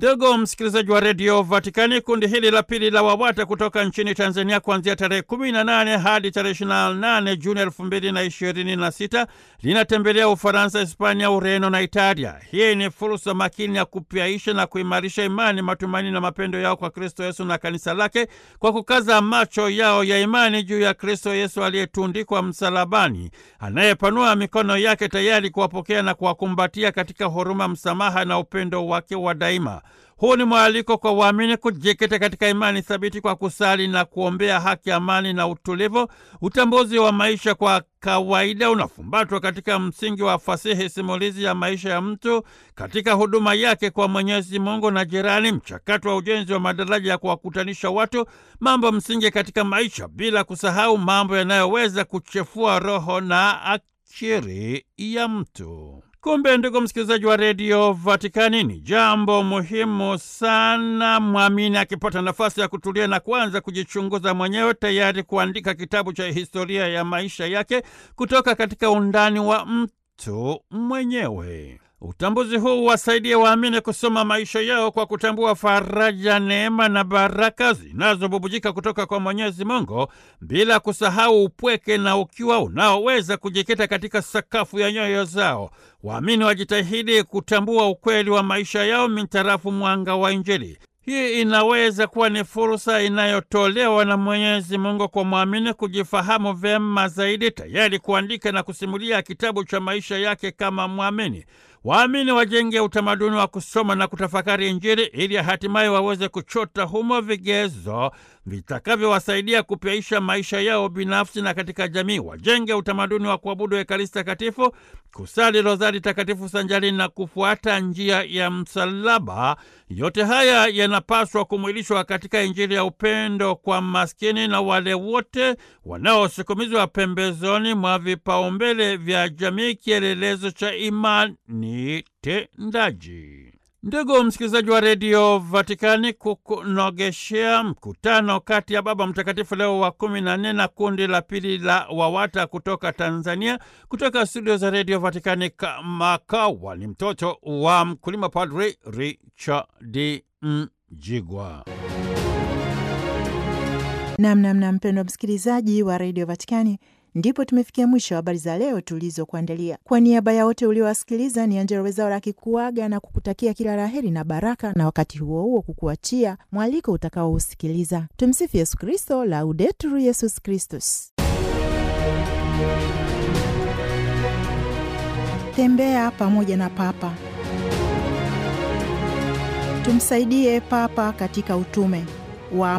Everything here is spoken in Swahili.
Ndugu msikilizaji wa redio Vatikani, kundi hili la pili la WAWATA kutoka nchini Tanzania kuanzia tarehe 18 hadi tarehe 28 Juni 2026 linatembelea Ufaransa, Hispania, Ureno na Italia. Hii ni fursa makini ya kupyaisha na kuimarisha imani, matumaini na mapendo yao kwa Kristo Yesu na kanisa lake kwa kukaza macho yao ya imani juu ya Kristo Yesu aliyetundikwa msalabani, anayepanua mikono yake tayari kuwapokea na kuwakumbatia katika huruma, msamaha na upendo wake wa daima. Huu ni mwaliko kwa waamini kujikita katika imani thabiti kwa kusali na kuombea haki, amani na utulivu. Utambuzi wa maisha kwa kawaida unafumbatwa katika msingi wa fasihi simulizi ya maisha ya mtu katika huduma yake kwa Mwenyezi Mungu na jirani, mchakato wa ujenzi wa madaraja ya kuwakutanisha watu, mambo msingi katika maisha, bila kusahau mambo yanayoweza kuchefua roho na akili ya mtu. Kumbe ndugu msikilizaji wa redio Vatikani, ni jambo muhimu sana mwamini akipata nafasi ya kutulia na kuanza kujichunguza mwenyewe, tayari kuandika kitabu cha historia ya maisha yake kutoka katika undani wa mtu mwenyewe. Utambuzi huu wasaidia waamini kusoma maisha yao kwa kutambua faraja, neema na baraka zinazobubujika kutoka kwa Mwenyezi Mungu, bila kusahau upweke na ukiwa unaoweza kujikita katika sakafu ya nyoyo zao. Waamini wajitahidi kutambua ukweli wa maisha yao mintarafu mwanga wa Injili. Hii inaweza kuwa ni fursa inayotolewa na Mwenyezi Mungu kwa mwamini kujifahamu vyema zaidi, tayari kuandika na kusimulia kitabu cha maisha yake kama mwamini. Waamini wajenge utamaduni wa kusoma na kutafakari Injili ili hatimaye waweze kuchota humo vigezo vitakavyowasaidia kupyaisha maisha yao binafsi na katika jamii. Wajenge utamaduni wa kuabudu Ekaristi Takatifu, kusali rozari takatifu sanjari na kufuata njia ya msalaba. Yote haya yanapaswa kumwilishwa katika Injili ya upendo kwa maskini na wale wote wanaosukumizwa pembezoni mwa vipaumbele vya jamii, kielelezo cha imani tendaji. Ndugu msikilizaji wa redio Vatikani, kukunogeshea mkutano kati ya Baba Mtakatifu Leo wa kumi na nne na kundi la pili la WAWATA kutoka Tanzania, kutoka studio za redio Vatikani Kamakawa, ni mtoto wa mkulima, Padri Richard Mjigwa. Namnamna mpendwa msikilizaji wa redio Vatikani, ndipo tumefikia mwisho wa habari za leo tulizokuandalia. Kwa niaba ya wote uliowasikiliza, ni Angela Wezaura akikuaga na kukutakia kila laheri na baraka, na wakati huo huo kukuachia mwaliko utakaousikiliza. Tumsifu Yesu Kristo, Laudetur Yesus Kristus. Tembea pamoja na Papa, tumsaidie Papa katika utume wa